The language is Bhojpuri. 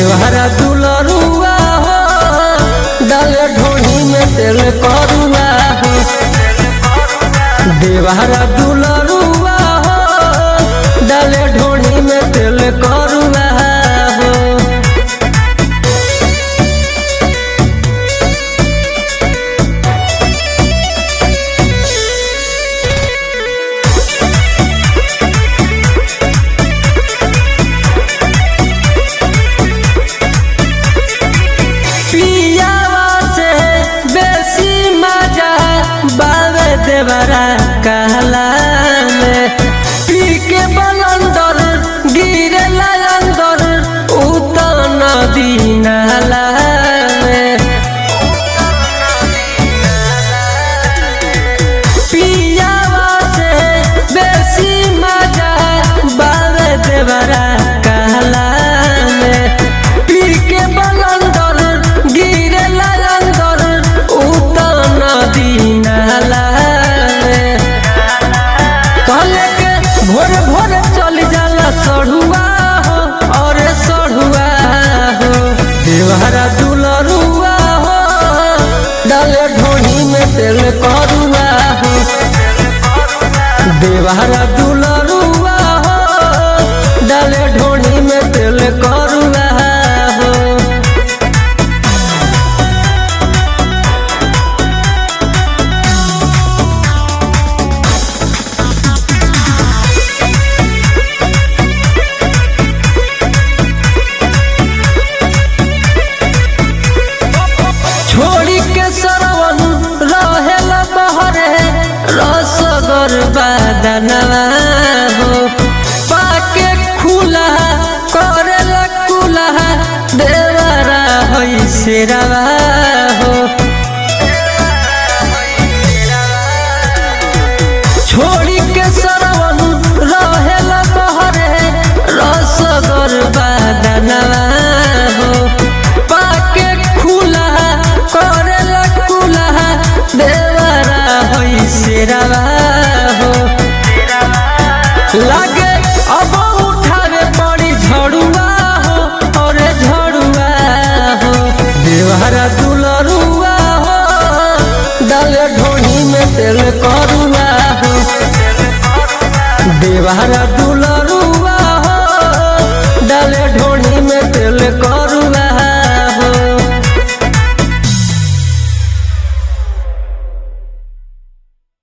देवहरा दुलरुआ हो डाले ढोनी में तेल करुआ हो देवहरा दुलरुआ हो डाले ढोनी में तेल करुआ हो पियावा से बेसी मजा बावे देवरा कहला में पी के बलंदर गिरे अंदर उतर नदी नाला में पियावा से बेसी मजा बावे देवरा कहला में पी के बलंदर गिरे अंदर उतर नदी नाला में कहले के भोर भोर चल जाला सढ़ुआ हो और सढ़ुआ हो देवहरा दुलरुआ हो डाले ढोनी में तेल करुआ हो देवहरा दुलरुआ हो डाले ढोनी में तेल करुआ हो छोड़ी के सरवन रहेल बहरे रसगर बादनवा हो पाके खुला करेल कुला देवरा होई शेरवा हो छोड़ी के सरवन रहेल बहरे रसगर बादनवा हो पाके खुला करेल कुला देवरा होई शेरवा हो लागे अब उठावे पड़ी झड़ुआ हो और झड़ुआ हो देवहरा दुलरुआ हो डाले ढोनी में तेल करुआ हो देवहरा दुलरुआ हो डाले ढोनी में तेल करुआ